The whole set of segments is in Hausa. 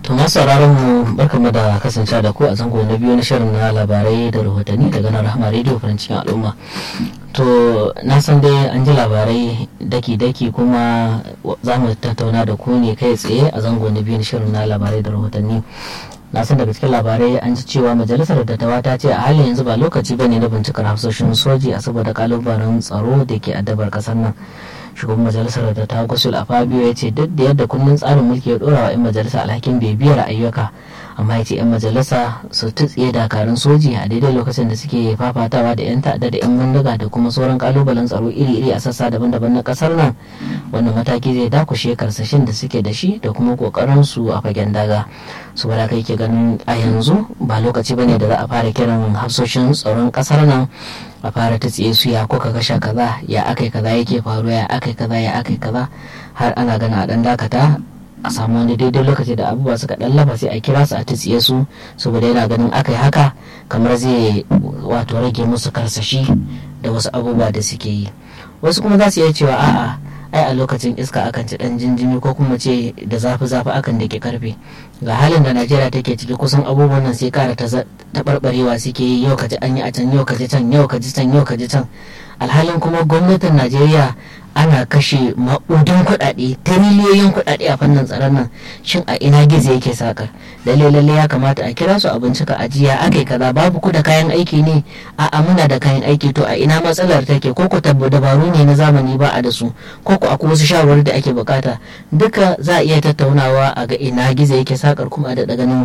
To masu sauraron mu barkamu da kasance da ku a zango na biyu na shirin na labarai da rahotanni daga nan rahama rediyo farancin al'umma. To na san dai an ji labarai daki-daki kuma za mu tattauna da ku ne kai tsaye a zango na biyu na shirin na labarai da rahotanni. na san daga cikin labarai an ji cewa majalisar dattawa ta ce a halin yanzu ba lokaci bane na bincikar hafsoshin soji a saboda kalubalen tsaro da ke addabar kasar nan shugaban majalisar da ta gusul a fabio ya ce duk da yadda kundin tsarin mulki ya dora wa 'yan majalisa alhakin bibiyar ayyuka amma ya ce 'yan majalisa su tutsiye dakarun soji a daidai lokacin da suke fafatawa da 'yan ta'adda da 'yan bindiga da kuma sauran kalubalen tsaro iri-iri a sassa daban-daban na kasar nan wannan mataki zai dakushe karsashin da suke da shi da kuma kokarin su a fagen daga su bada kai ke ganin a yanzu ba lokaci bane da za a fara kiran hafsoshin tsaron kasar nan a fara ta tsiye su ya kuka kasha kaza ya akai kaza yake faruwa ya akai kaza ya akai kaza har ana gana a dan dakata a samu wani daidai lokaci da abubuwa suka dan lafa sai a kira su a tsiye su saboda yana ganin akai haka kamar zai wato rage musu karsashi da wasu abubuwa da suke yi wasu kuma za su iya cewa a'a ai a lokacin iska akan ci dan jinjimi ko kuma ce da zafi zafi akan da ke karfe ga halin da najeriya take ciki kusan abubuwan nan sai kara taɓarɓarewa suke yi yau kaji an yi a can yau kaji can yau kaji can yau kaji can alhalin kuma gwamnatin najeriya ana kashe maƙudan kuɗaɗe ta miliyoyin kuɗaɗe a fannin tsaron nan shin a ina gizo yake sakar lalle lalle ya kamata a kira su a bincika ajiya akai kaza babu ku da kayan aiki ne a muna da kayan aiki to a ina matsalar take ko ku tabbu dabaru ne na zamani ba a da su ko ku akwai wasu shawarwari da ake bukata duka za a iya tattaunawa a ga ina gizo yake sakar kuma a daɗa ganin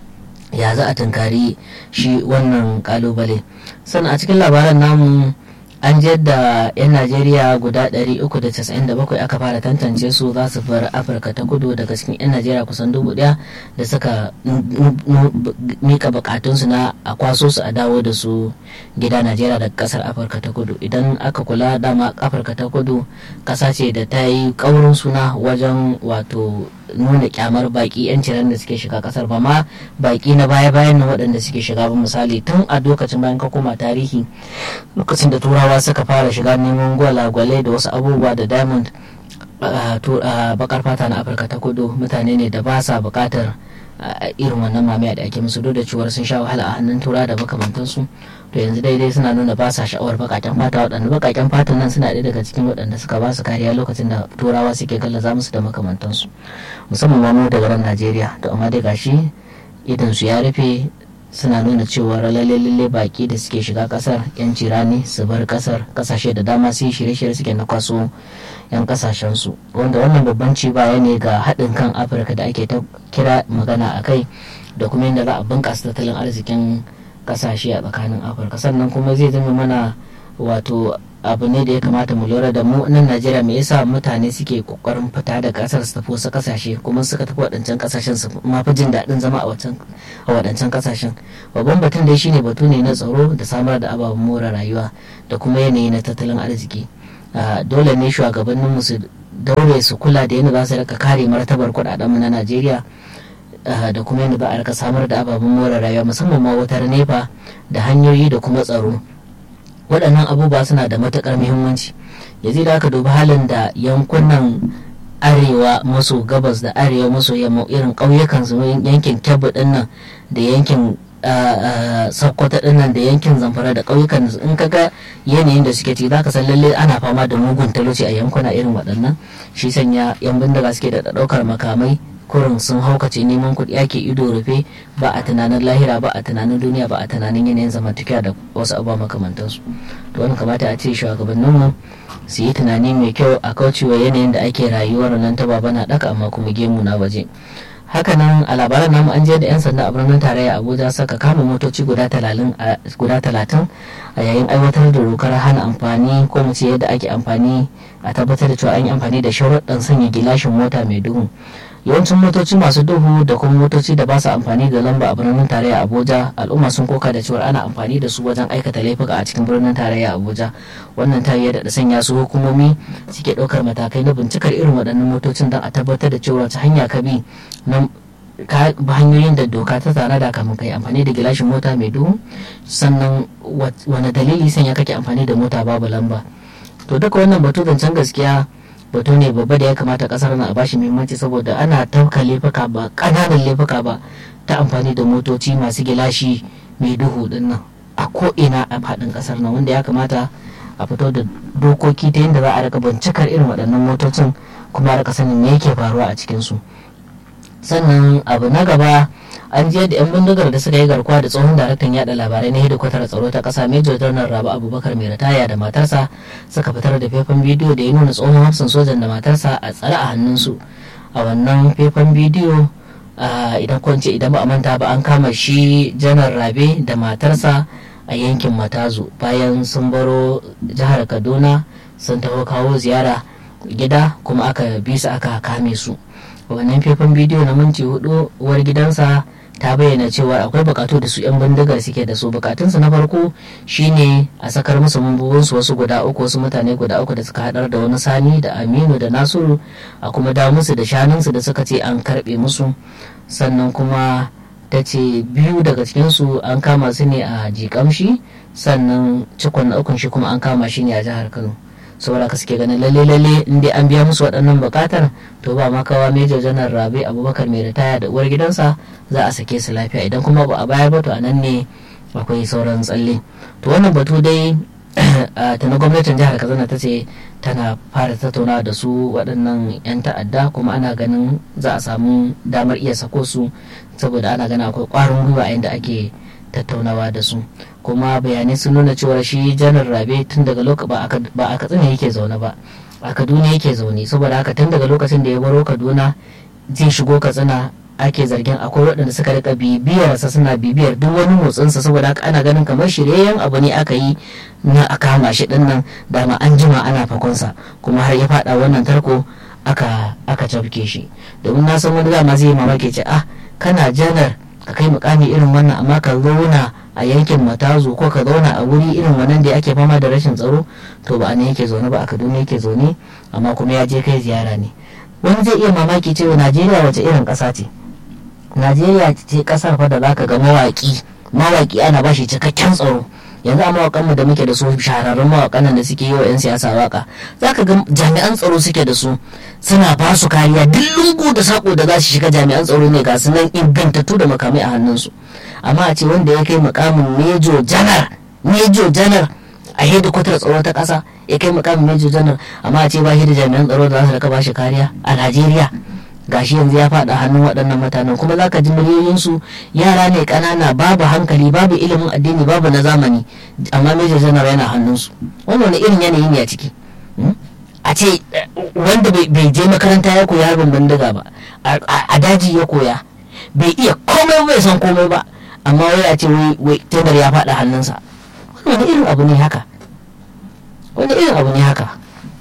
ya za a tunkari shi wannan kalubale sannan a cikin labaran namu an da 'yan najeriya guda 397 aka fara tantance su za su bar afirka ta kudu daga cikin 'yan najeriya kusan dubu daya da suka mika bukatunsu na a kwaso su a dawo da su gida najeriya daga kasar afirka ta kudu idan aka kula dama afirka ta kudu kasa ce da ta yi kaurin suna wajen wato nuna kyamar baki yan ciran da suke shiga kasar ba ma baki na baya bayan nan waɗanda suke shiga ba misali tun a lokacin bayan ka koma tarihi lokacin da turawa suka fara shiga neman gwalagwale da wasu abubuwa da diamond a bakar fata na afirka ta kudu mutane ne da ba sa bukatar irin wannan mamaya da ake musu duk da cewar sun sha wahala a hannun tura da makamantansu to yanzu daidai suna nuna ba sa sha'awar bakaken fata waɗanda bakaken fatan nan suna ɗaya daga cikin waɗanda suka ba su kariya lokacin da turawa suke gallaza musu da makamantansu musamman ma mu daga ran najeriya to amma dai gashi idan su ya rufe suna nuna cewa lalle lalle baki da suke shiga kasar yan cirani su bar kasar kasashe da dama su yi shirye-shirye suke na kwaso yan kasashen su wanda wannan babban ci baya ne ga haɗin kan afirka da ake ta kira magana a kai da kuma yadda za a bunƙasa tattalin arzikin kasashe a tsakanin afirka sannan kuma zai zama mana wato abu ne da ya kamata mu lura da mu nan najeriya me yasa mutane suke kokarin fita da kasar su tafi wasu kasashe kuma suka tafi waɗancan kasashen su ma fi jin daɗin zama a waɗancan kasashen babban batun dai shine batu ne na tsaro da samar da ababen more rayuwa da kuma yanayi na tattalin arziki dole ne shugabanninmu su daure su kula da yadda za su rika kare martabar kuɗaɗenmu na najeriya da kuma yadda za a rika samar da ababen more rayuwa musamman ma wutar nefa da hanyoyi da kuma tsaro waɗannan abubuwa suna da matuƙar muhimmanci yanzu da aka dubi halin da yankunan arewa maso gabas da arewa maso yamma irin ƙauyukan su yankin kebbi dinnan da yankin sakkwata dinnan da yankin zamfara da ƙauyukan in kaga yanayin da suke ciki zaka san lalle ana fama da mugun talauci a yankuna irin waɗannan shi sanya yan bindiga suke da ɗaukar makamai kurin sun haukace neman kuɗi ake ido rufe ba a tunanin lahira ba a tunanin duniya ba a tunanin yanayin zamantakewa da wasu abubuwa makamantansu to wani kamata a ce shugabanninmu su yi tunani mai kyau a kaucewa yanayin da ake rayuwar nan ta baba na ɗaka amma kuma gemu na waje hakanan a labaran namu an je da 'yan sanda a birnin tarayya abuja saka kama motoci guda talatin a yayin aiwatar da dokar hana amfani ko mu ce yadda ake amfani a tabbatar da cewa an yi amfani da sharuɗan sanya gilashin mota mai duhu yawancin motoci masu duhu da kuma motoci da ba su amfani da lamba a birnin tarayya abuja al'umma sun koka da cewa ana amfani da su wajen aikata laifuka a cikin birnin tarayya abuja wannan ta yi da sanya su hukumomi suke ɗaukar matakai na bincikar irin waɗannan motocin don a tabbatar da cewa ta hanya ka bi na hanyoyin da doka ta tsara da kamun kai amfani da gilashin mota mai duhu sannan wani dalili sanya kake amfani da mota babu lamba to duka wannan batu zancen gaskiya batu ne babba da ya kamata kasar na a bashi muhimmanci saboda ana tauka laifuka ba ƙananan laifuka ba ta amfani da motoci masu gilashi mai duhu din nan a ko'ina a faɗin ƙasar nan wanda ya kamata a fito da dokoki ta yadda za a rika bincikar irin waɗannan motocin kuma a rika sanin me yake faruwa a cikinsu sannan abu na gaba an je da 'yan bindigar da suka yi garkuwa da tsohon daraktan yada labarai na hedikwatar tsaro ta kasa major janar rabu abubakar mai ritaya da matarsa suka fitar da faifan bidiyo da ya nuna tsohon hafsan sojan da matarsa a tsare a hannunsu a wannan faifan bidiyo idan kwance idan ba a manta ba an kama shi janar rabe da matarsa a yankin matazu bayan sun baro jihar kaduna sun taho kawo ziyara gida kuma aka bi su aka kame su wannan faifan bidiyo na minti hudu uwar gidansa ta bayyana cewa akwai bukatu da su 'yan bindigar suke da su bukatunsu na farko shine a sakar musu mambobinsu wasu guda uku wasu mutane guda uku da suka hadar da wani sani da aminu da nasiru a kuma da musu da shanunsu da suka ce an karbe musu sannan kuma ta ce biyu daga cikinsu an kama su ne a jikamshi sannan cikon na ukun shi kuma an kama shi ne a jihar kano saboda ka suke ganin lalle lalle in dai an biya musu waɗannan buƙatar to ba makawa major janar rabe abubakar mai ritaya da uwar gidansa za a sake su lafiya idan kuma ba a bayar ba to a nan ne akwai sauran tsalle to wannan batu dai ta na gwamnatin jihar katsina ta ce tana fara tattaunawa da su waɗannan 'yan ta'adda kuma ana ganin za a samu damar iya sako su saboda ana ganin akwai ƙwarin gwiwa inda ake tattaunawa da su kuma bayanai sun nuna cewa shi janar rabe tun daga lokacin ba a katsina yake zaune ba a kaduna yake zaune saboda haka tun daga lokacin da ya baro kaduna zai shigo katsina ake zargin akwai waɗanda suka rika bibiyarsa suna bibiyar duk wani motsinsa saboda haka ana ganin kamar shiryayyen abu ne aka yi na a kama shi din nan dama an jima ana fakonsa kuma har ya faɗa wannan tarko aka aka cafke shi domin na san wani dama zai yi mamaki ce ah kana janar ka kai mukami irin wannan amma ka zauna a yankin matazu ko ka zauna a wuri irin wannan da ake fama da rashin tsaro to ba a ne yake zaune ba a kaduna yake zaune amma kuma ya je kai ziyara ne wani zai iya mamaki cewa najeriya wace irin ƙasa ce najeriya ce ƙasar fa da zaka ga mawaƙi mawaƙi ana ba shi cikakken tsaro yanzu a mawakan mu da muke da su shahararrun mawakan da suke yi wa 'yan siyasa waka zaka ga jami'an tsaro suke da su suna ba su kariya duk lungu da sako da za su shiga jami'an tsaro ne ga su nan ingantattu da makamai a hannunsu amma a ce wanda ya kai makamin mejo janar mejo janar a hedikwatar tsaro ta ƙasa ya kai makamin mejo janar amma a ce ba shi da jami'an tsaro da za su raka ba shi kariya a najeriya gashi yanzu ya faɗa hannun waɗannan mutanen kuma zaka ji miliyoyinsu yara ne ƙanana babu hankali babu ilimin addini babu na zamani amma major general yana hannunsu wannan wani irin yanayi ne a ciki a ce wanda bai je makaranta ya koya harbin bindiga ba a daji ya koya bai iya komai bai san komai ba amma wai a ce wai tendar ya faɗa hannunsa wani irin abu ne haka wani irin abu ne haka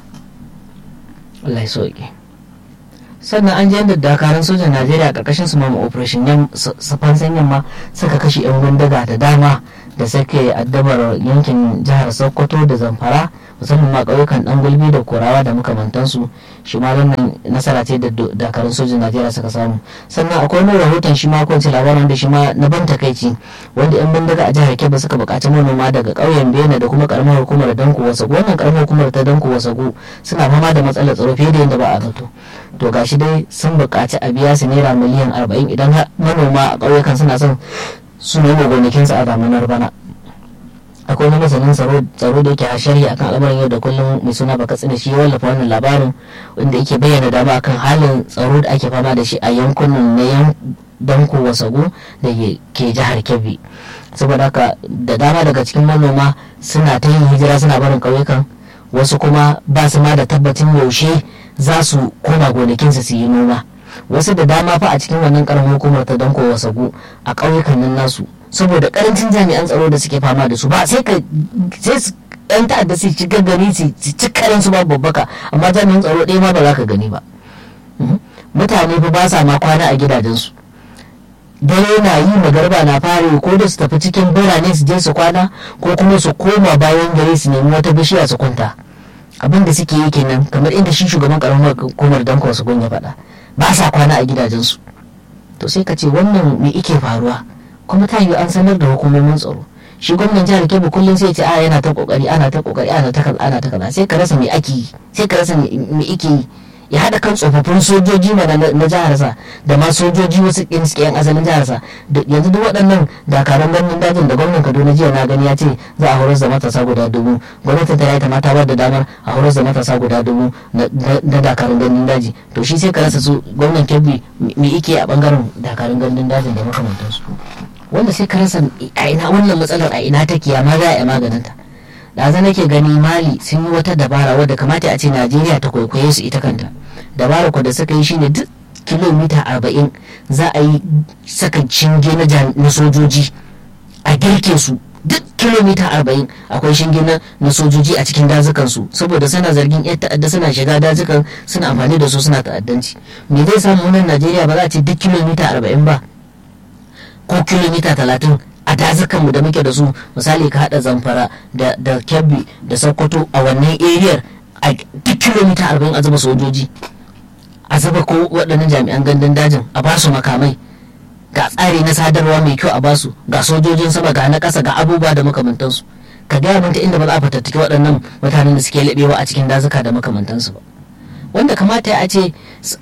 Allah ya sauke. sannan an jiyar da dakarun sojan najeriya a ƙarƙashin su mama operation safansan yamma suka kashe 'yan bindiga da dama da suke addabar yankin jihar sokoto da zamfara musamman ma ƙauyukan ɗan gulbi da korawa da makamantansu shi ma wannan nasara ce da dakarun sojan najeriya suka samu sannan akwai wani rahoton shi ma kwanci labarin da shi ma na ban takaici wanda 'yan bindiga a jihar kebbi suka buƙaci manoma daga ƙauyen bena da kuma ƙaramar hukumar danko wasagu wannan ƙaramar hukumar ta danko wasagu suna fama da matsalar tsaro fiye da yadda ba a zato to gashi dai sun buƙaci a biya su naira miliyan arba'in idan manoma a ƙauyukan suna son su noma gonakinsu a damunar bana akwai wani masanin tsaro da yake hashari akan al'amarin yau da kullum mai suna baka tsina shi wallafa wannan labarin wanda yake bayyana dama akan halin tsaro da ake fama da shi a yankunan na yan danko wasagu da ke jihar kebbi saboda haka da dama daga cikin manoma suna ta yin hijira suna barin ƙauyukan wasu kuma ba su ma da tabbacin yaushe za su koma gonakinsu su yi noma wasu da dama fa a cikin wannan karamin hukumar ta danko wasagu a ƙauyukan nan nasu saboda karancin jami'an tsaro da suke fama da su ba sai ka sai su ɗan ta'adda su ci gani su ci karin su ba babbaka amma jami'an tsaro ɗaya ma ba za ka gani ba mutane fa ba sa ma kwana a gidajensu dare na yi magarba na fare ko da su tafi cikin birane su je su kwana ko kuma su koma bayan gari su nemi wata bishiya su kwanta abin da suke yi kenan kamar inda shi shugaban karamar hukumar danko su ya faɗa ba sa kwana a gidajensu to sai ka ce wannan me ike faruwa kuma ta yi an sanar da hukumomin tsaro shi gwamnan jihar kebbi kullum sai ce a yana ta kokari ana ta kokari ana ta kaza ana ta kaza sai ka rasa me ake yi sai ka rasa me ake yi ya haɗa kan tsofaffin sojoji mana na jiharsa da ma sojoji wasu ɗin suke yan asalin jiharsa yanzu duk waɗannan dakarun ganin dajin da gwamnan kaduna jiya na gani ya ce za a horar da matasa guda dubu gwamnatin ta ta mata ba da damar a horar da matasa guda dubu na dakarun ganin daji to shi sai ka rasa su gwamnan kebbi me ike a bangaren dakarun ganin dajin da makamantansu wanda sai ka rasa a ina wannan matsalar a ina take ya ma za a yi maganinta da nake gani mali sun yi wata dabara wadda kamata a ce najeriya ta kwaikwaye su ita kanta dabara ku da suka yi shine duk kilomita arba'in za a yi saka shinge na sojoji a girke su duk kilomita arba'in akwai shinge na sojoji a cikin dazukansu saboda suna zargin yan ta'adda suna shiga dazukan suna amfani da su suna ta'addanci me zai samu nan najeriya ba za a ce duk kilomita arba'in ba ko kilomita talatin a dazukanmu da muke da su misali ka hada zamfara da kebbi da sokoto a wannan eriyar a duk kilomita arba'in a zuba sojoji a zuba ko waɗannan jami'an gandun dajin a basu makamai ga tsari na sadarwa mai kyau a basu ga sojojin sama ga na ƙasa ga abubuwa da makamantansu ka gaya minta inda ba za a fatattaki waɗannan mutanen da suke laɓewa a cikin dazuka da makamantansu ba wanda kamata a ce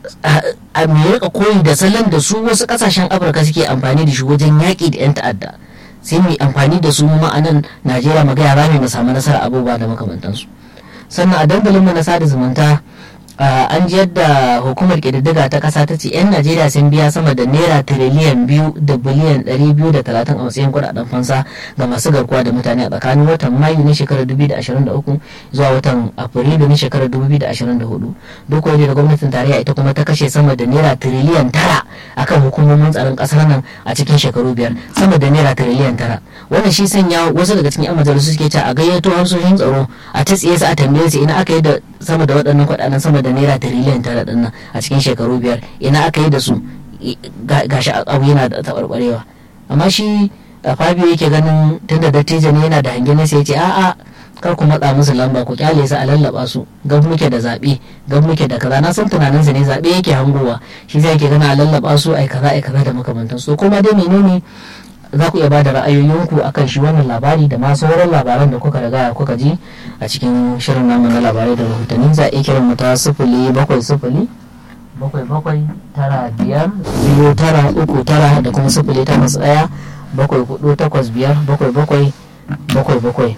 a mai rika koyi da salon da su wasu ƙasashen afirka suke amfani da shi wajen yaƙi da 'yan ta'adda sai mu amfani da su ma'anan najeriya mu gaya rami mu samu nasara abubuwa da makamantansu sannan a dandalin mu na sada zumunta an ji yadda hukumar ƙididdiga ta ƙasa ta ce 'yan najeriya sun biya sama da naira tiriliyan biyu da biliyan ɗari biyu da talatin a matsayin kuɗaɗen fansa ga masu garkuwa da mutane a tsakanin watan mayu na shekarar dubu da ashirin da uku zuwa watan afrilu na shekarar dubu da ashirin da hudu duk wani da gwamnatin tarayya ita kuma ta kashe sama da naira tiriliyan tara akan hukumomin tsaron ƙasar nan a cikin shekaru biyar sama da naira tiriliyan tara wannan shi sanya wasu daga cikin 'yan majalisu suke cewa a gayyato harsoshin tsaro a ta tsiye su a tambaye su ina aka yi da sama da waɗannan kuɗaɗen sama da naira tiriliyan tara ɗin nan a cikin shekaru biyar ina aka yi da su gashi abu yana da taɓarɓarewa amma shi a fabio yake ganin tunda dattijo ne yana da hangen nesa ya ce a'a kar ku matsa musu lamba ku kyale su a lallaba su gab muke da zaɓe gab muke da kaza na san tunanin su ne zaɓe yake hangowa shi zai yake gana a lallaba su ai kaza ai kaza da makamantan su kuma dai menene za ku iya ba da ra'ayoyinku akan shi wannan labari da ma sauran labaran da kuka riga kuka ji a cikin shirin namu na labarai da rahotanni za a iya kiran mu ta sifili bakwai sifili bakwai bakwai tara biyar biyu tara uku tara da kuma sifili takwas ɗaya bakwai hudu takwas biyar bakwai bakwai bakwai bakwai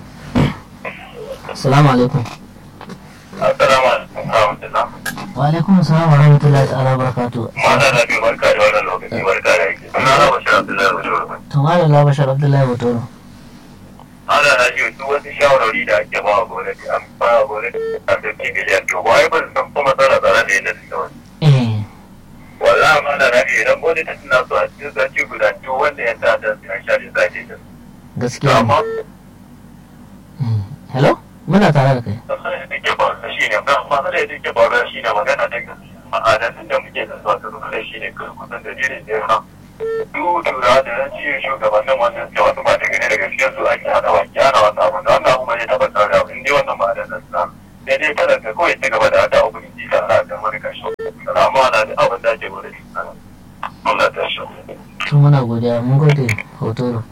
salamu alaikum Assalamu alaikum warahmatullah. wa alaikum salam wa rahmatullahi ta'ala barakatu Mana da bi barka da wannan lokaci barka da yake. Ina na bashir Abdullahi Bashir. to malam la bashar abdullahi botoro Ana na ji duk wasu shawarwari da ake ba wa gwamnati an ba wa gwamnati a fifty biliyan to ba ba san kuma tsara tsara da yadda suke wani. eh Wallahi ma da rabi idan gwamnati tana so a cikin sati guda duk wanda ya sa da an sha da zaki da su. gaskiya ne Amma Mm. hello muna tare da kai matsalar da ke faruwa shi ne matsalar da ke faruwa shi ne magana da ma'adanin da muke da su a tsakanin shi ne kusan da jirin da ya duk tura da na ciye shugabannin wannan ce wasu ba da gane daga cikin su ake hada wa gyara wasu abu da wannan abu mai tabbatar da in dai wannan ma'adanin sa sai dai kada ka kawai ci gaba da hada abu in ji ka da wani kashi amma na da abin da ake gudu Allah ta shi to muna godiya mun gode hotoro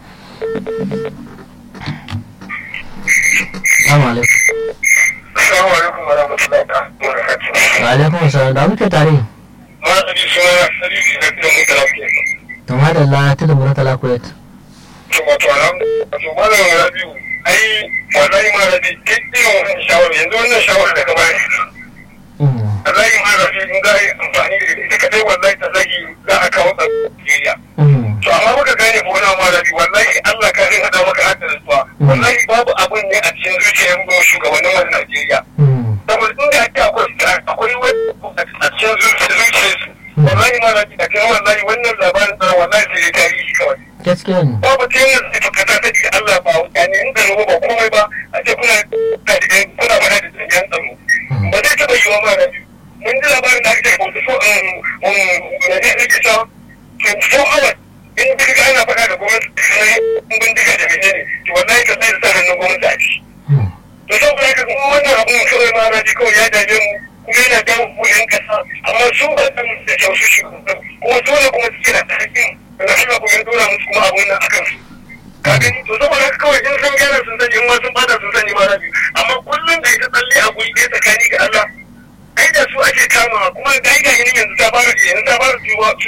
Assalamu alaikum. Assalamu alaikum wa rahmatullahi wa barakatuh. Wa alaikum salam da muke tare. Ma sani suna sani da kuma mutane To madalla ta da murtala kuwait. to wato alhamdulillah wato malam rabiu ai wallahi ma rabi duk irin wannan shawara yanzu wannan shawara da ka bayar Mm. wallahi ma rabi in za a yi amfani da ita kadai wallahi ta zagi za a kawo tsaro Najeriya Mm. to amma muka gane ko na ma rabi wallahi Allah ka rin hada maka hadda zuwa wallahi babu abun ne a cikin zuciyar mu shugabannin wannan Najeriya Mm. saboda inda ake akwai akwai wani a cikin zuciyarsu wallahi ma rabi da kai wallahi wannan labarin tsaro wallahi sai dai tarihi kawai Gaskiya ne. babu ta yin da ta kasa ta da Allah ba yani in da ba komai ba a ce kuna da kuna mana da jami'an tsaro ba zai taɓa yiwa ma na biyu mun ji labarin da ake bauta so um um ne ne ake cewa 24 hours in bindiga ana faɗa da gwamnati sai in bindiga da menene to wallahi ka sai da sa hannun gwamnati a ciki Mm. to saboda haka kuma wannan abun kawai ma na ji kawai ya dame mu kuma yana dawo mu yan kasa amma su ba san da kyau su shi kuma su ne kuma suke da haƙƙin da Allah kuma ya dora musu kuma abun nan akan su ka gani to saboda haka kawai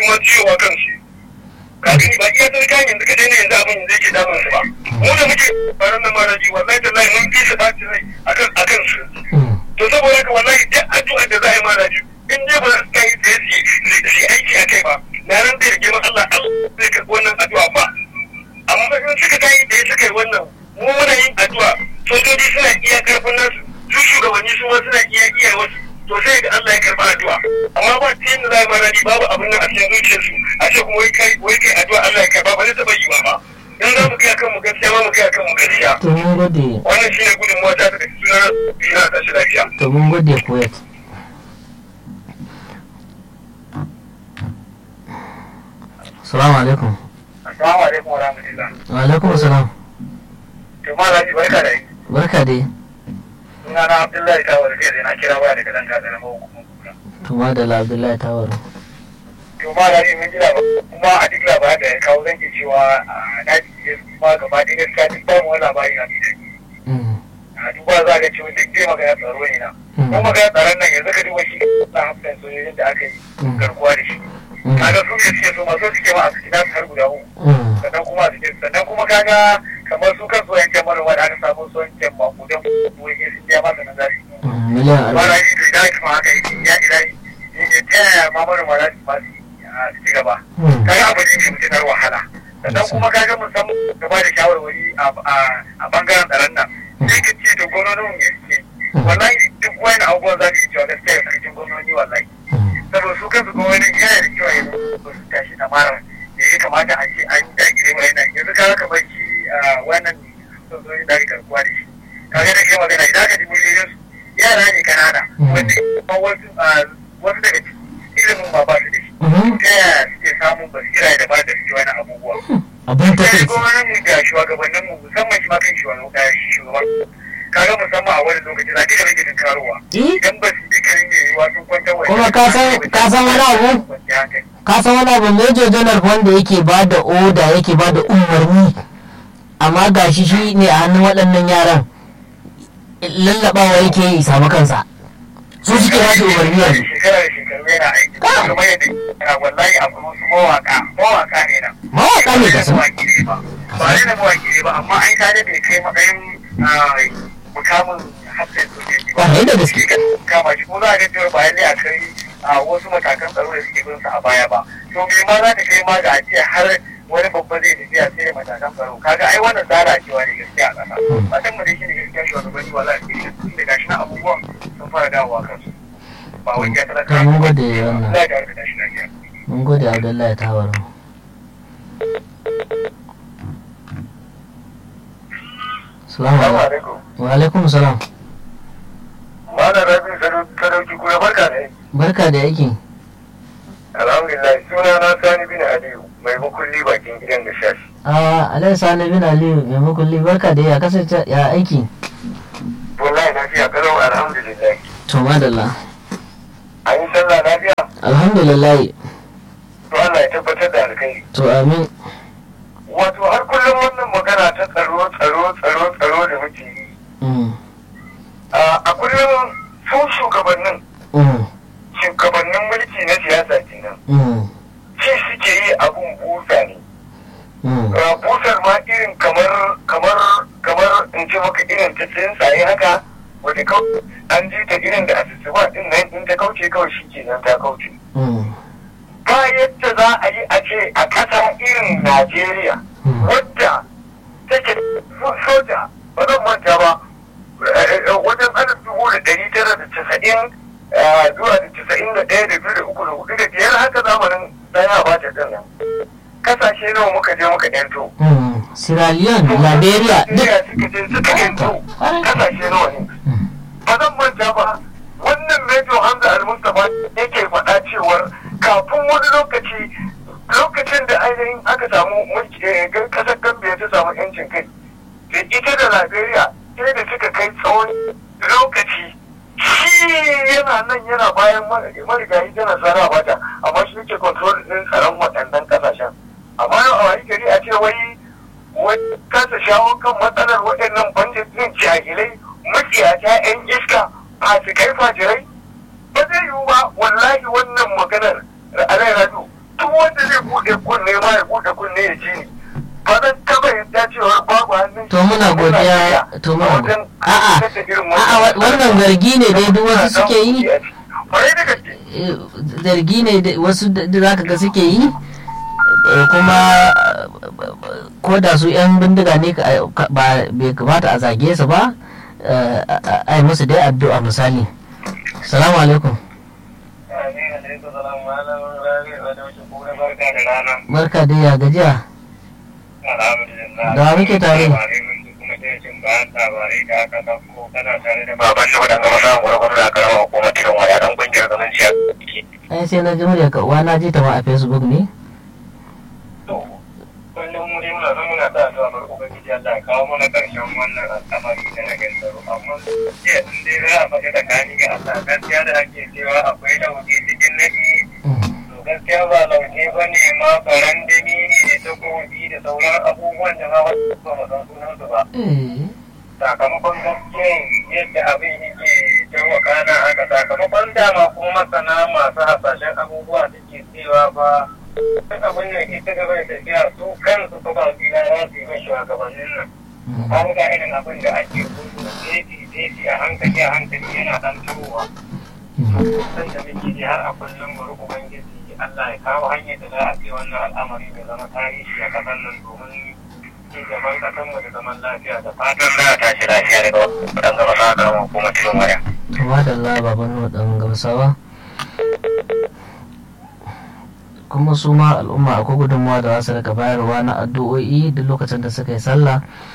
su ma ciwowa kansu ka gani ba iya sun kan yanzu kadai ne yanzu abin yanzu yake damun su ba mu da muke faran nan maraji wallahi tallahi mun fi su ɓaci rai akan akan su to saboda haka wallahi duk addu'ar da za a yi maraji in dai ba za su kai tsaye su yi aiki a kai ba na ran da ya girma Allah Allah zai karɓi wannan addu'a ba amma in suka kai da ya suka yi wannan mu muna yin addu'a sojoji suna iya karfin nasu su shugabanni su ma suna iya iya wasu to sai da Allah ya karba addu'a amma ba ta yin zai mara babu abin nan a cikin zuciyarsu a ce kuma wai kai wai kai addu'a Allah ya karba ba zai taba yi ba in za mu kai kanmu gaskiya ma mu kai kanmu gaskiya to mun gode wannan shine gudun mota da suna bina ta shi lafiya to mun gode kuwait salamu alaikum assalamu alaikum wa rahmatullah wa alaikum salam to ma lafi barka da yi barka dai suna na Abdullahi Tawar kai na kira waya daga dan gada na mahukumin kura to madalla abdullahi tawaro to ma lafi mun ji labarin kuma a duk labarin da ya kawo zan ke cewa na ji kuma gaba ɗaya gaskiya duk bamu wani labari na bidan a duba za ga cewa duk dai magana tsaro ne na ko magana tsaron nan yanzu ka duba shi na hafsan sojojin da aka yi garkuwa da shi kaga su ne suke so masu suke ma a cikin nasu har guda uku sannan kuma a cikin sannan kuma kaga kamar su kan soyan kyan manoma da aka samu soyan kyan makudan wani sun biya masa na zafi miliyan ba na arba'in yi to idan kuma haka yake ya ilahi ya ta yaya ma manoma za su masu su ci gaba kaga abu ne mai mutunar wahala sannan kuma kaga musamman gaba da shawarwari a bangaren tsaron nan sai ka ce to gwamnonin ya suke wallahi duk wani abubuwan za mu yi cewa gaskiya ya sarkin gwamnoni wallahi saboda su kansu gwamnonin yana da kyau ya zo su tashi da mara da ya kamata a ce an dagire mai nan yanzu kaga kamar shi wannan sojojin da aka karkuwa da shi kaga da ke magana idan aka ji miliyoyin su yara ne kanana wanda kuma wasu wasu daga ciki ilimin ma ba su da shi ta yaya suke samun basira da ba da su wani abubuwa abin ta sai kai gwamnatin mu da shugabannin mu musamman shi ma kan shugaban shugaban kaga musamman a wani lokaci za ka rage tunkarowa idan ba su dika yin yiwuwa sun kwantar wa Kuma ka san- ka san wani abu? ka san wani abu major general wanda yake ba da oda yake ba da umarni amma gashi shi ne a hannun waɗannan yaran lallabawa yake yi samu kansa su suke ba shi umarni yanzu shekara da shekaru yana aiki kuma yadda yana wallahi akwai wasu mawaka mawaka ne nan Mawaka ne ka san. mawaki ne ba ba ne da mawaki ne ba amma an kare bai kai matsayin ah, mukamin hafsan sojoji ba Kwarai da gaske. Shi ka kama shi ko za a ga cewa ba ne a kai a wasu matakan tsaro da suke bin sa a baya ba to me ma za ta kai ma ga a ce har wani babba zai tafiya sai da matakan tsaro kaga ai wannan tsara cewa ne gaskiya a ƙasa fatan mu da shi ne gaskiya shugabanni wallahi ke tun da gashi na abubuwan sun fara dawowa kansu ba wai ya talaka To, mun gode wannan. Allah ya dawo da tashi lafiya mun gode abdullahi tawaro salamu Assalamu alaikum alaikum wa alaikum salam Malam Rabi Sadauki kuma barka da yake barka da yake Alhamdulillah suna na Sani bin Aliyu mai makulli bakin gidan da shashi a alai sani bin aliyu mai makulli barka da ya kasance ya aiki wallahi lafiya kalau alhamdulillah to madalla an yi sallah lafiya alhamdulillah to Allah ya tabbatar da alkhairi to amin wato har kullum wannan magana ta tsaro tsaro tsaro tsaro da muke yi Mm, a kullum su shugabannin mm, shugabannin mulki na siyasa kenan mm, shi suke yi abun busa ne mm, Uh, busar ma irin kamar kamar kamar in ce maka irin ta tsuntsaye haka wadda kawai an ji ta irin da asusuba din nan in ta kauce kawai shi kenan ta kauce mm, ba yadda za a yi a ce a ƙasa irin Najeriya Mm. wadda take so- soja ba zan manta ba eh, eh, wajen alif dubu da ɗari tara da casa'in eh, zuwa da casa'in da ɗaya da biyu da uku da hudu da biyar haka zamanin ɗaya ba ta ɗin nan kasashe nawa muka je muka yanto mm. sierra leone liberia duk Najeriya suka je suka yanto kasashe nawa ne Mm, ba zan manta ba wannan Major Hamza Al-Mustapha yake faɗa cewar kafin wani lokaci lokacin da ainihin aka samu mulki eh, gan- kasar Gambia ta samu yancin kai da ita da Liberia sai da suka kai tsawon lokaci shi yana nan yana bayan mar- marigayi tana sana bata amma shi yake control din tsaron waɗannan kasashen amma yau a wani gari a ce wai wani kasa shawo kan matsalar waɗannan bandit din jahilai makiyata 'yan iska fasikai fajirai ba zai yiwu ba wallahi wannan maganar alai radu duk buɗe kunne ma ya buɗe kunne ya ci ni ba zan taɓa yadda cewa babu hannun to muna godiya to muna go- a'a a'a wa- wannan zargi ne dai duk wasu suke yi Kwarai da gaske. eh, zargi ne da wasu da da zaka ga suke yi eh, kuma eh, ko da su yan bindiga ne ka- ka- ba bai kamata a zage su ba eh, a a- a yi musu dai addu'a misali salamu alaikum Amin, alaikum salam, malam Rabi, wanda wuce kuma barka da rana. barka dai ya gajiya Alhamdulillah. Da muke tare. Labarai mun ji kuma sai jin bayan labarai da aka ɗauko kana tare da baban da wadanda ba samun gwargwaro da aka rama kuma tirin waya don kungiyar zumunci a ciki. ai sai na ji murya ka uwa na ji ta ma a facebook ne To, kullum mu dai muna son muna sa addu'a bar ubangiji Allah ya kawo mana ƙarshen wannan al'amari da na gani tsaro amma jiya in dai za a faɗi tsakani ga Allah gaskiya da ake cewa akwai lauje cikin naɗi to gaskiya ba lauje ba ne ma faran dani ne da takobi da sauran abubuwan da ma ba su ba mu san sunansu ba. eh sakamakon gaskiyan yadda abin yake jan wakana haka sakamakon dama kuma masana masu hasashen abubuwa da ke cewa ba duk abin da ke ta gaba da tafiya su kansu su ba su za su yi ga shugabannin nan har ga irin abin da ake gudu jeji jeji a hankali a hankali yana dan turowa san da muke ji har a kullum bari ubangiji Allah ya kawo hanyar da za a ce wannan al'amari da zama tarihi a ƙasar nan domin ci gaban ƙasar mu da zaman lafiya da fatan za a tashi lafiya daga wadan gaba sa ga mu kuma cikin waya. kuma da Allah baban nuwa dan gamsawa kuma su ma al'umma akwai gudunmawa da wasu daga bayarwa na addu'o'i duk lokacin da suka yi sallah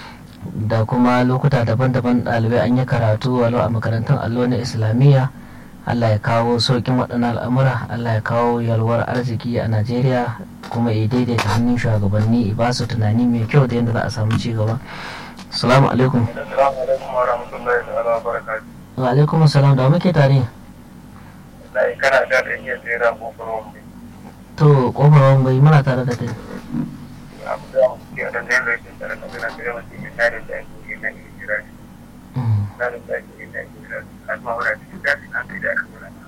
da kuma lokuta daban-daban ɗalibai an yi karatu walau a makarantun allo na islamiyya Allah ya kawo sauƙin waɗannan al'amura Allah ya kawo yalwar arziki a Najeriya kuma ya daidaita hannun shugabanni ya ba su tunani mai kyau da yadda za a samu ci gaba. Assalamu alaikum. Assalamu alaikum wa rahmatullahi ta'ala wa barakatuh. Wa alaikum assalam da muke tare. Lai kana da da iya tsira ko kuma mu. To kofar bai muna tare da kai. Abu da mu ke da ne da shi da kana da da wani ke da da da ke da ke jira. Mm. Da da da ke da ke jira. Amma wala cikin da na kai da aka wala.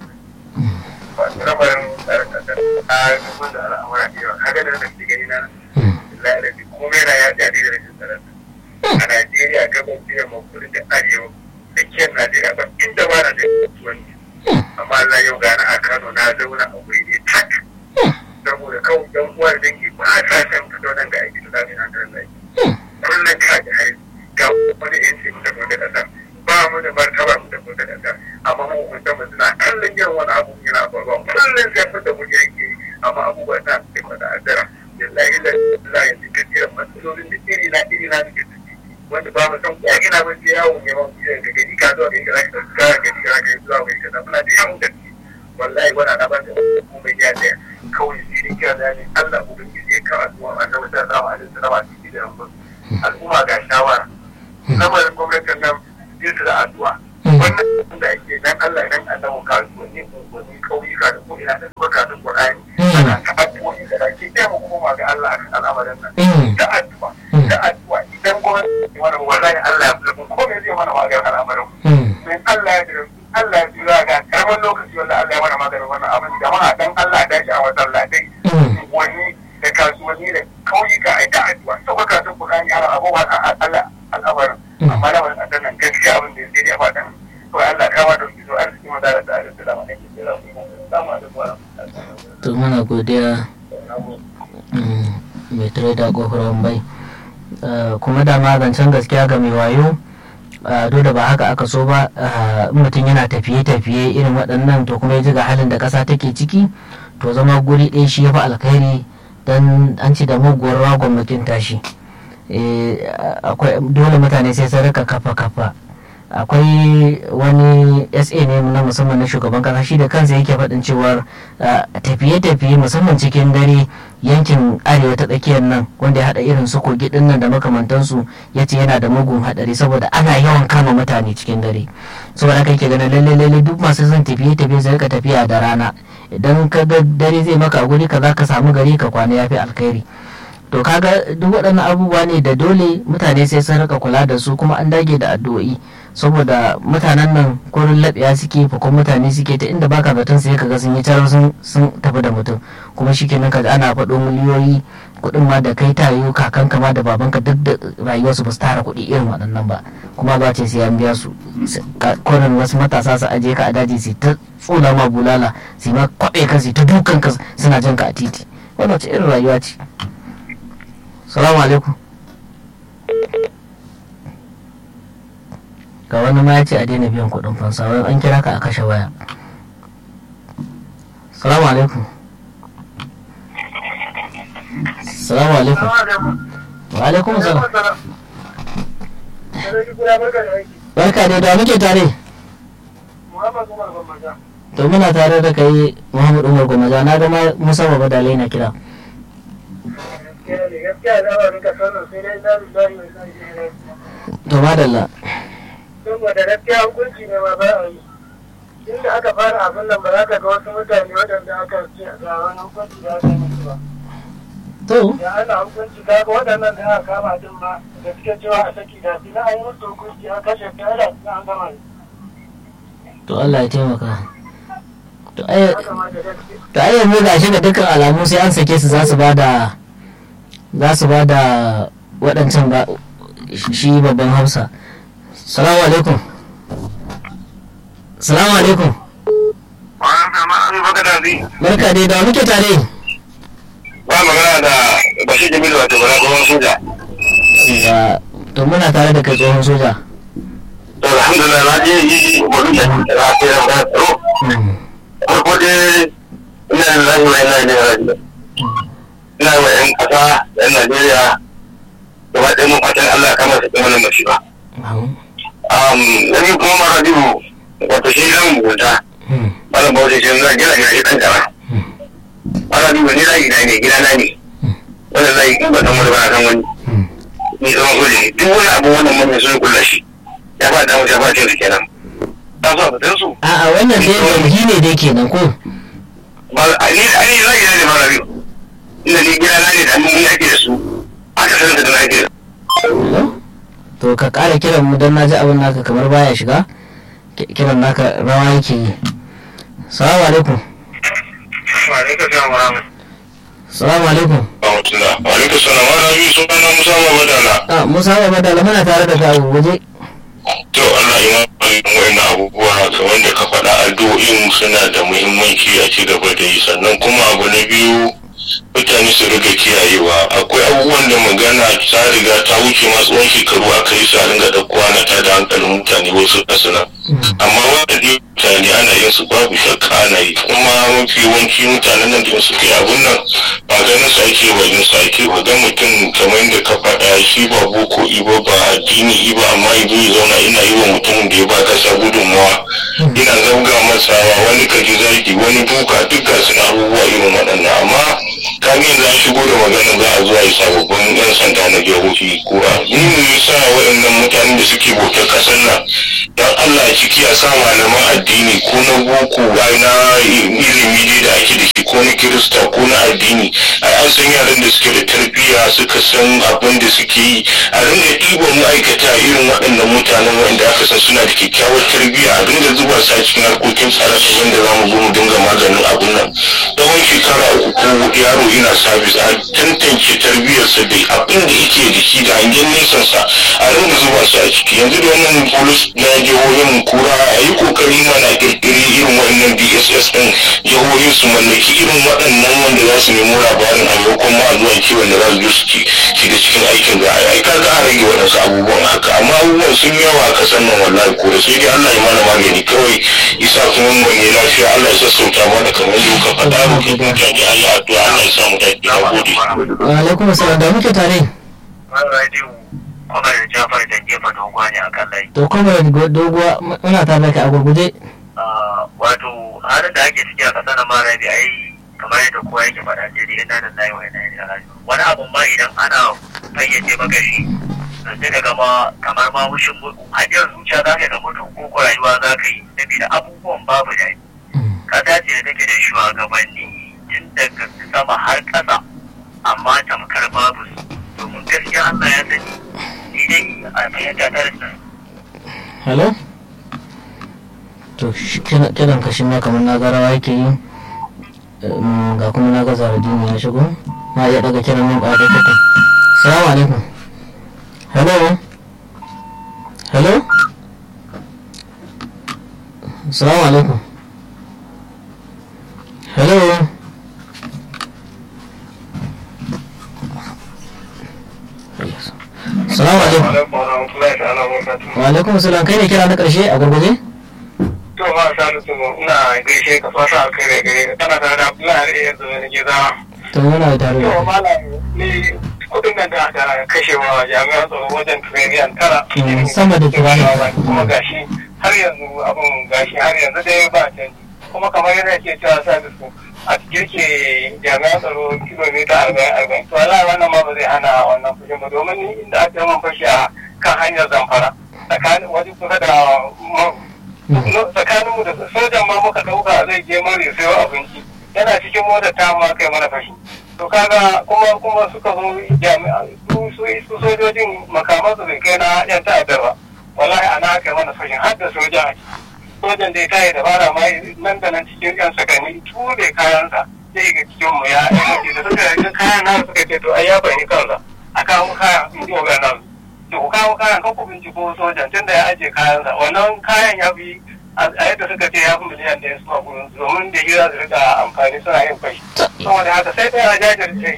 Ba lamarin tsarkaka a gaban da al'amura da yawa kaga da da ke gani na Mm. lalabi komai na ya jadi da rashin tsaron a Najeriya gabas da yamma kudu da arewa da kyan Najeriya ba inda ba na da kasuwanci amma Allah yau gana a Kano na zauna a wuri ne tak saboda kawai dan uwa da dangi ba a san fito nan ga aiki da zamu na da rai kullum ka ga hai ga wani yanci da mu da kasa ba mu da martaba mu da mu da kasa amma mu mun san suna kallon yin wani abu yana faruwa kullum sai fita mu yake amma abubuwa na da fada adara billahi la ilaha illa kathira matsalolin da iri na iri na suke ciki wanda ba mu san ko ina ba sai yawon neman biyan ga gari ka zo ga gari ka ka gari ka ka zuwa gari ka muna da yawon gaske wallahi wannan na ba da kuma ya da kawai shi ne kira da ni Allah ubangiji ya kawo al'umma annabi sallallahu alaihi wasallam a cikin da al'umma ga shawara lamarin gwamnatin nan yin su da addu'a wannan da ake nan Allah idan an dawo kasuwanni unguwanni kauyuka da ko ina da suka kasu Qur'ani ana ta addu'o'i da ake sai mu koma ga Allah akan al'amarin nan Mm. da addu'a da addu'a idan gwamnati ya mana wallahi Allah ya fi ko me zai mana maganin al'amarin Mm. sai Allah ya jira Allah ya jira ga karamin lokaci wanda Allah ya mana maganin wannan abin jama'a dan Allah ya dace a masallatai Mm. wani da kasuwanni da kauyuka a ta addu'a saboda kasu Qur'ani ana abubuwa a Allah al'amarin Mm. amma da wannan adan nan gaskiya abin da sai dai a fadan to Allah ya kama da su to arziki mu da da da da mai da salamu alaikum wa rahmatullahi To muna godiya mm, mai trader kofar bai. Uh, kuma da zancen gaskiya ga mai wayo uh, duk da ba haka aka so ba uh, in mutum yana tafiye-tafiye irin waɗannan to kuma ya ji ga halin da ƙasa take ciki to zama guri ɗaya shi ya fi alkhairi don an ci da muguwar ragon mutum tashi Eh, akwai dole mutane sai sun rika kafa-kafa akwai wani sa ne na musamman na shugaban kasa shi da kansa yake faɗin cewar uh, tafiye-tafiye musamman cikin dare yankin arewa ta tsakiyar nan wanda ya haɗa irin su kogi ɗin nan da makamantansu ya ce yana da mugun haɗari saboda ana yawan kama mutane cikin dare saboda haka yake ganin lalle lalle duk masu son tafiye-tafiye su rika tafiya da rana idan ka ga dare zai maka a guri ka za ka samu gari ka kwana ya fi alkhairi to kaga duk waɗannan abubuwa ne da dole mutane sai sun rika kula da su kuma an dage da addu'o'i saboda mutanen nan kurin laɓiya suke fakon mutane suke ta inda baka zaton sai kaga sun yi tarar sun sun tafi da mutum kuma shikenan kaga ana faɗo miliyoyi kuɗin ma da kai tayo kakanka ma da babanka duk da rayuwarsu ba su tara kuɗi irin waɗannan ba kuma ba ce sai an biya su kurin wasu matasa su aje ka a daji su ta tsula ma bulala su ma kwaɓe ka su ta dukan ka suna jan ka a titi wannan wace irin rayuwa ce salamu alaikum ga wani ma ya ce a daina biyan kuɗin fansa wani an kira ka a kashe waya salamu alaikum salamu alaikum wa alaikum salam barka dai da muke tare to muna tare da kai muhammad umar gwamnati na da musa baba da na kira to madalla saboda gaskiya hukunci ne ma ba a yi inda aka fara abin nan ba za ka ga wasu mutane waɗanda aka ce ga wani hukunci da aka musu ba to ya ana hukunci ka ga waɗannan da aka kama din ma da suke cewa a saki da su na an yi musu hukunci a kashe fiye da su an gama ne to Allah ya taimaka to ai ya kamata gaskiya to ai yanzu gashi da dukkan alamu sai an sake su za su bada za su bada waɗancan ba shi babban hausa salamu alaikum salamu alaikum Wani sama an baka da zai barka dai da muke tare ba magana da Bashir Jamilu wato bara gwamnan soja. ga to muna tare da kai tsohon soja To alhamdulillah na je yi wani da na ce na ba tsaro. Hmm. Farko dai ina da lahi wa ina da rajiya. Ina wa 'yan ƙasa 'yan Najeriya gaba ɗaya mun fatan Allah kama su kuma nan mashi ba. Au. Um, na biyu kuma mara biyu wato shi zan mugunta. Hmm. Malam Bauchi shi zan gina gina shi ɗan ƙara. Hmm. Mara biyu ni layi na ne gida na ne. Wannan layi in ba san wani ba na san wani. Hmm. ni zama kulle duk wani abu wannan manyan sun kulla shi ya ba damu ya ba ce su kenan ta so fitar su a'a wannan dai zargi ne dai kenan ko ba a ni a ni zai da mara biyu inda ni gida na ne da mun yake da su aka san da na ke Hello? to ka ƙara kiran mu don naji abin naka kamar baya shiga Ki- kiran naka rawa yake yi salamu alaikum wa ne ka sa mara salamu alaikum Rahmatullah. Wa alaikum salam. Wa rabi sunana Musa Mabadala. a musa wa madala muna tare da ka guje To Allah ya mafi wani abubuwa haka wanda ka faɗa addu'o'in suna da muhimmanci a ci gaba da yi sannan kuma abu na biyu mutane su riga kiyayewa akwai abubuwan da magana ta riga ta wuce ma tsawon shekaru aka yi sa ringa da kwana ta da hankalin mutane wasu kasuna amma wanda dai mutane ana yin su babu shakka ana yi kuma mafi yawanci mutanen nan da suka yi abun nan ba ganin su ake ba yin su ake ba ga mutum kamar yadda ka faɗa shi ba boko iba ba addini iba amma ido ya zauna ina yi wa mutumin da ya ba kasa gudunmawa ina zauga masa wani kaji zaki wani duka duka suna abubuwa irin waɗannan amma kamin za shigo da magana za a zuwa yi sababbin yan sanda na jihohi kura ni ne yasa waɗannan mutanen da suke bautar ƙasar nan dan Allah a ciki a sa malaman addini ko na boko ai na ilimi dai da ake da shi ko na kirista ko na addini ai an san yaran da suke da tarbiyya suka san abin da suke yi a ringa ɗiban ma'aikata irin waɗannan mutanen wanda aka san suna da kyakkyawar tarbiyya a dinga zuba su a cikin harkokin tsare-tsaren da za mu zo mu dinga maganin abin nan tsawon shekara uku ko yaro yana sabis a tantance tarbiyyarsa da abin da yake da shi da hangen nesan sa a ringa zuba su a ciki yanzu da wannan polis na jihohin kura a yi kokari mana kirkiri irin waɗannan dss din jihohin su mallaki irin waɗannan wanda za su nemo labarin a maimakon ma a zuwa kiwon da za su je su ci shiga cikin aikin da ai kaga a rage waɗansu abubuwan haka amma abubuwan sun yawa a ƙasar nan wallahi ko da sai dai Allah ya mana magani kawai isa kuma mu ne lafiya Allah ya sassauta mana kamar yadda ka faɗa mu ke mutane Allah addu'a Allah ya samu dace na gode wa alaikum salam da muke tare kuma da jafar da gefa doguwa ne a kan layi to kuma doguwa muna tare da ka a gurguje wato halin da ake ciki a ƙasa na mara da ai kamar yadda kowa yake faɗa sai dai ina da layi wa ina da layi wani abu ma idan ana fayyace maka shi to sai ka gama kamar ma wushin hajiyar zuciya za ka ga mutum ko ko rayuwa za ka yi saboda abubuwan babu da ƙasa ce da take da shugabanni tun daga sama har ƙasa amma tamkar babu su domin gaskiya Allah ya sani ni dai a fahimta ta da hello to shi- kina- kiran ka shi ma kamar na garawa yake yi Um, ga kuma na ga zaradini ya shigo ma iya daga kiran min ƙwarar kake salamu alaikum hello hello salamu alaikum hello salamu alaikum alaikum wa rahmatullahi ta'ala wa barakatuhu wa alaikum salam kai ne kira na ƙarshe a gurguje to ma salisu ina gaishe ka fasa alkhairi gare ka kana tare da Abdullahi yanzu ne ke zama to muna tare da Yau kai malam ni kudin nan da aka kashe wa jami'an tsaro wajen tiriliyan tara. Mm, sama da tiriliyan. Kuma gashi har yanzu abin gashi har yanzu dai ba canji. Kuma kamar yadda ke cewa sabisu a girke jami'an tsaro kilomita arba'in arba'in. To Allah wannan ma ba zai hana wannan fushin ba domin ni inda aka yi mun fashi a kan hanyar zamfara. Tsakanin wajen kusa da tsakanin mu da sojan ma muka dauka zai je mare sayo abinci yana cikin motar ta ma kai mana fashi to kaga kuma kuma suka zo jami'a su su su sojojin makaman su bai kai na yan ta'adda ba wallahi ana kai mana fashin har da soja a ciki. sojan dai ta yi dabara ma nan da nan cikin yan sakani ture kayansa sai ga cikin mu ya yi da suka yi kayan na suka ce to ai ya bani kansa a kawo kayan in ji ogan nan to ku kawo kayan kan ku binciko sojan tunda ya ajiye kayansa wannan kayan ya fi a yadda suka ce ya fi miliyan ɗaya su a gurin su domin da hira su rika amfani suna yin fashi saboda haka sai ɗaya jajirce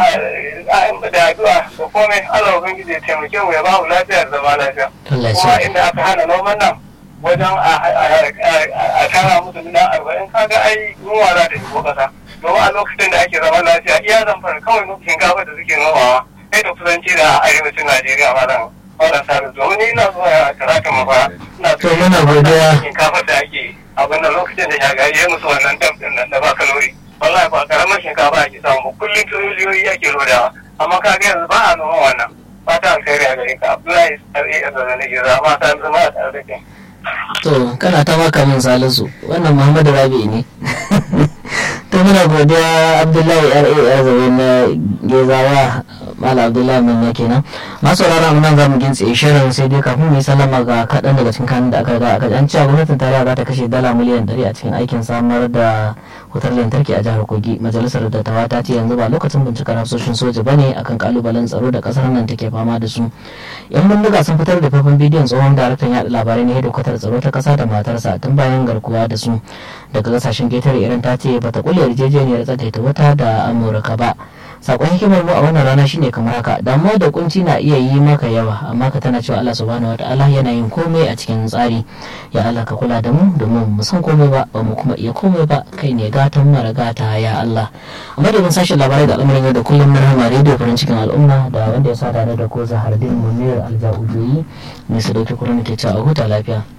a da addu'a da komai Allah ubangiji ya taimake mu ya ba mu lafiya da zama lafiya Allah ya kuma sa inda aka hana noman nan wajen a- a a- a tara musu miliyan arba'in kaga ai yunwa za ta shigo ƙasa domin a lokacin da ake zaman lafiya iya zamfara kawai shinkafa da suke nomawa sai da kusanci da arewacin Najeriya ma nan wannan sarin domin ni ina zuwa karatun mafara ina To, muna godiya. shinkafar da ake abin da lokacin da shagari ya musu wannan dam din nan da ba kalori wallahi ba karamar shinkafa ake samu ba kullum tiriliyoyi ake lodawa amma kaga yanzu ba a noma wannan fata alkhairi a gare ka Abdullahi Sarki a zaune ne gida ma ta zama a tare da kai to kana ta maka min salisu wannan muhammadu rabi ne to muna godiya abdullahi ra zabe na gezawa mala abdullahi min ya kenan masu sauraron nan za mu gintse shirin sai dai kafin mu yi sallama ga kaɗan daga cikin kanin da aka riga aka an cewa gwamnatin tarayya za ta kashe dala miliyan ɗari a cikin aikin samar da wutar lantarki a jihar kogi majalisar dattawa ta ce yanzu ba lokacin bincikar hafsoshin soja ba ne akan kalubalen tsaro da kasar nan take fama da su yan bindiga sun fitar da faifan bidiyon tsohon daraktan yaɗa labarai na hedikwatar tsaro ta kasa da matarsa tun bayan garkuwa da su daga kasashen getare irin ta ce bata kulle yarjejeniyar tsagaita wuta da amurka ba sakon hikimar mu a wannan rana shine kamar haka damuwa da kunci na iya yi maka yawa amma ka tana cewa Allah subhanahu wataala yana yin komai a cikin tsari ya Allah ka kula da mu domin mu san komai ba ba mu kuma iya komai ba kai ne gatan mara gata ya Allah a madadin sashen labarai da al'amuran yau da kullum na rama rediyo farin cikin al'umma da wanda ya sa tare da ko zahardin munir alja'ujoyi ne su dauki kullum ke cewa a huta lafiya